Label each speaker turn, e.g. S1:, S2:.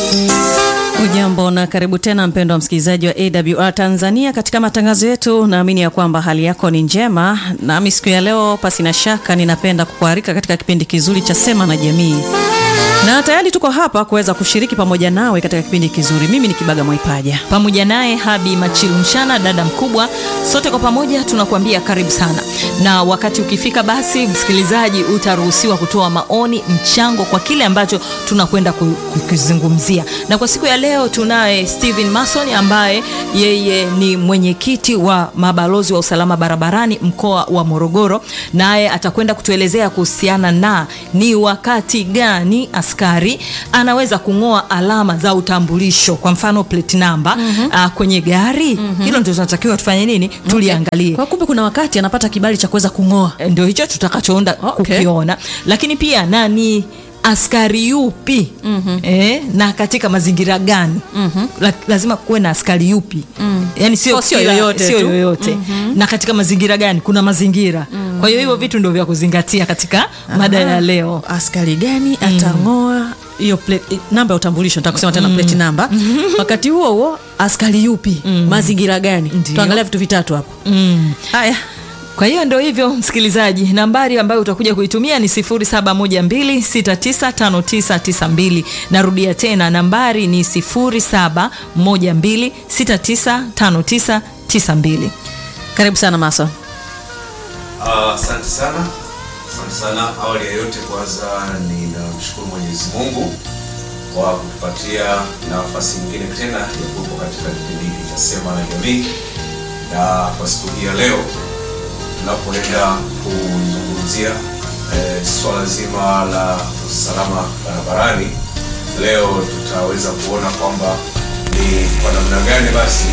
S1: Ujambo na karibu tena mpendo wa msikilizaji wa AWR Tanzania katika matangazo yetu. Naamini ya kwamba hali yako ni njema, nami siku ya leo pasina shaka ninapenda kukualika katika kipindi kizuri cha Sema na Jamii, na tayari tuko hapa kuweza kushiriki pamoja nawe katika kipindi kizuri. Mimi ni Kibaga Mwaipaja
S2: pamoja naye Habi Machilu Mshana, dada mkubwa. Sote kwa pamoja tunakuambia karibu sana, na wakati ukifika, basi msikilizaji, utaruhusiwa kutoa maoni, mchango kwa kile ambacho tunakwenda kukizungumzia. Na kwa siku ya leo tunaye Steven Mason ambaye yeye ni mwenyekiti wa mabalozi wa usalama barabarani mkoa wa Morogoro, naye atakwenda kutuelezea kuhusiana na ni wakati gani askari anaweza kung'oa alama za utambulisho, kwa mfano plate number mm -hmm. uh, kwenye gari mm -hmm. Hilo ndio tunatakiwa tufanye nini, tuliangalie.
S1: Kwa kumbe kuna wakati anapata kibali cha kuweza kung'oa,
S2: ndio hicho tutakachoenda
S1: Okay.
S2: kukiona, lakini pia nani askari yupi mm -hmm. eh, na katika mazingira gani mm -hmm. La, lazima kuwe na askari yupi mm. yani sio
S1: Oh, sio
S2: kila-
S1: yoyote
S2: sio
S1: tu.
S2: yoyote na katika mazingira gani kuna mazingira kwa hiyo hivyo vitu ndio vya kuzingatia katika mada ya leo
S1: askari gani atang'oa hiyo plate- namba ya utambulisho, nataka kusema tena plate namba. Wakati huo huo askari yupi, mazingira gani?
S2: Ndio.
S1: Tuangalia vitu vitatu hapo.
S2: mm.
S1: Haya,
S2: Kwa hiyo ndio hivyo msikilizaji, nambari ambayo utakuja kuitumia ni 0712695992. Narudia tena nambari ni 0712695992.
S1: karibu sana Mason.
S3: Ah, Asante sana, asante sana. Awali ya yote, kwanza ninamshukuru Mwenyezi Mungu kwa kutupatia nafasi nyingine tena ya kuwepo katika kipindi hiki cha Sema na Jamii, na kwa siku hii ya leo tunapoenda kuzungumzia eh, swala zima la usalama barabarani, leo tutaweza kuona kwamba ni kwa namna gani basi